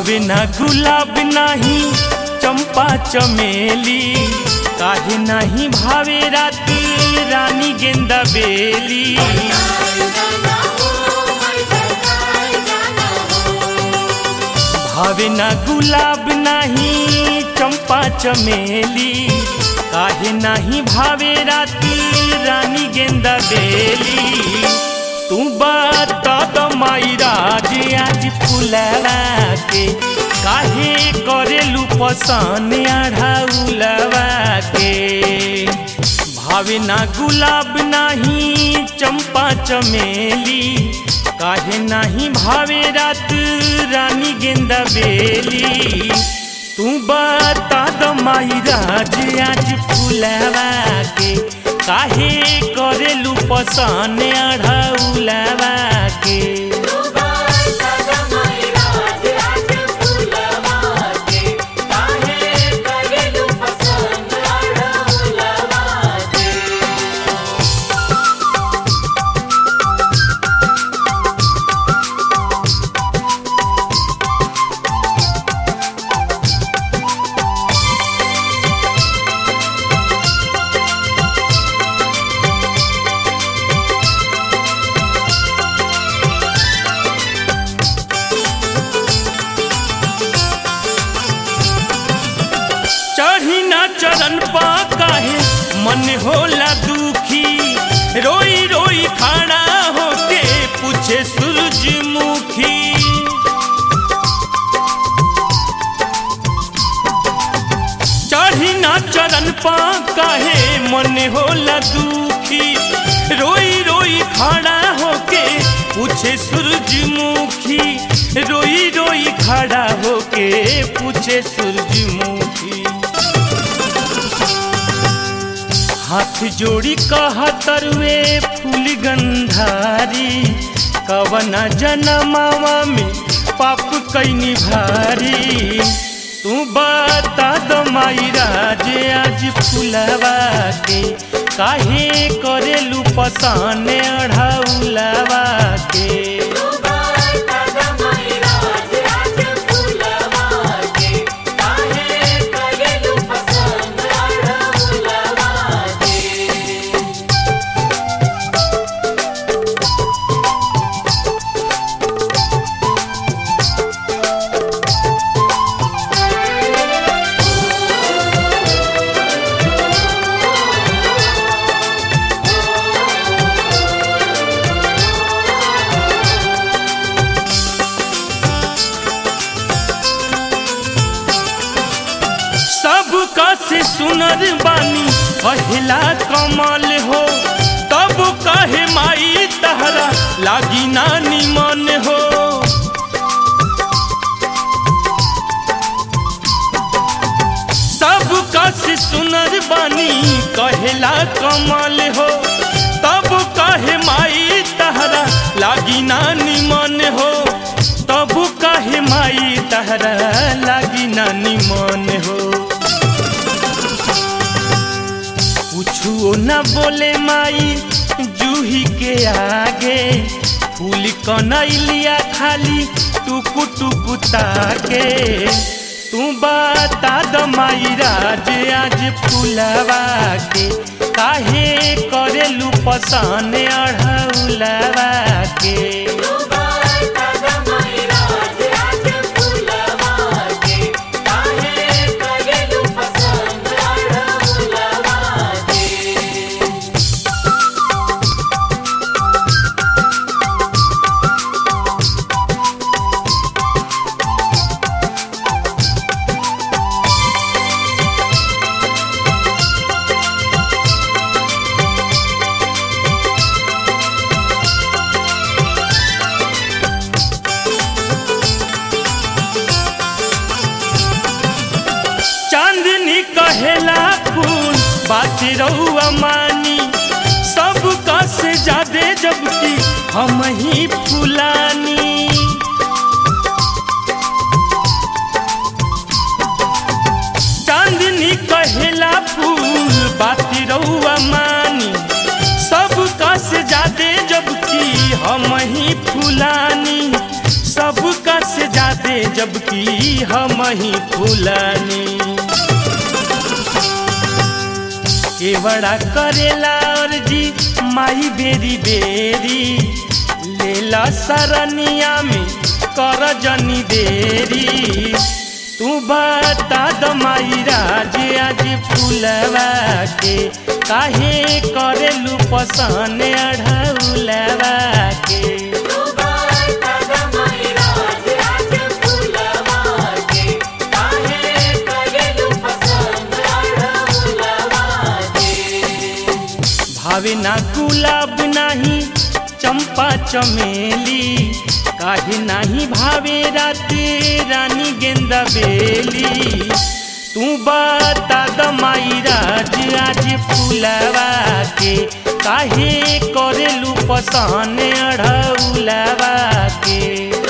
भावे ना गुलाब नाही चंपा चमेली काहे नाही भावे राती रानी गेंदा बेली भावे ना गुलाब नाही चंपा चमेली काहे नाही भावे राती रानी गेंदा बेली तू बता द माई राज आज फुलवा के काहे करेलू पसन आढ़ाउलवा के भावे ना गुलाब नाही चंपा चमेली काहे नाही भावे रात रानी गेंदा बेली तू बता द माई राज आज फुलवा के काहे करेलू पसन आढ़ाउलवा के चढ़ी ना चरण पा काहे मन होला दुखी रोई रोई खाना होके पूछे सूरजमुखी चढ़ी ना चरण पा काहे मन होला दुखी रोई रोई खड़ा होके पूछे सूरजमुखी रोई रोई खड़ा होके पूछे सूरजमुखी हाथ जोड़ी कहा तरुए फूल गंधारी कवन जनमावा में पाप कैनी भारी तू बता दो माई राज आज फुलवा के काहे करेलू पसान अढ़ाउलवा के सबका से सुनर बानी पहला कमल हो तब कहे माई तहरा लागी नानी मन हो सबका से सुनर बानी कहेला कमल हो तब कहे माई तहरा लागी नानी मन हो तब कहे माई तहरा लागी नानी मन हो कुछो न बोले माई जूही के आगे फूल कनैलिया खाली टुकु टुकु ताके तू बता द माई राज आज फूलवा के काहे करेलू पसान अढ़ौलवा के चांदनी कहेला फूल बात रहुआ मानी सबका से ज्यादा जबकि हम ही फुलानी चांदनी कहेला फूल बात रहुआ मानी सबका से ज्यादा जबकि हम ही फुलानी सबका से जाते जबकि हम ही फूलनी केवड़ा करेला और जी माई बेरी बेरी लेला सरनिया में कर जनी देरी तू बता द माई राज आज फूलवा के काहे करेलू पसन अढ़ौलवा के भावे ना गुलाब नाही चंपा चमेली काहे नाही भावे राते रानी गेंदा बेली तू बता द माई राज आज फूलवा के काहे करेलू पसन अढ़ौलवा के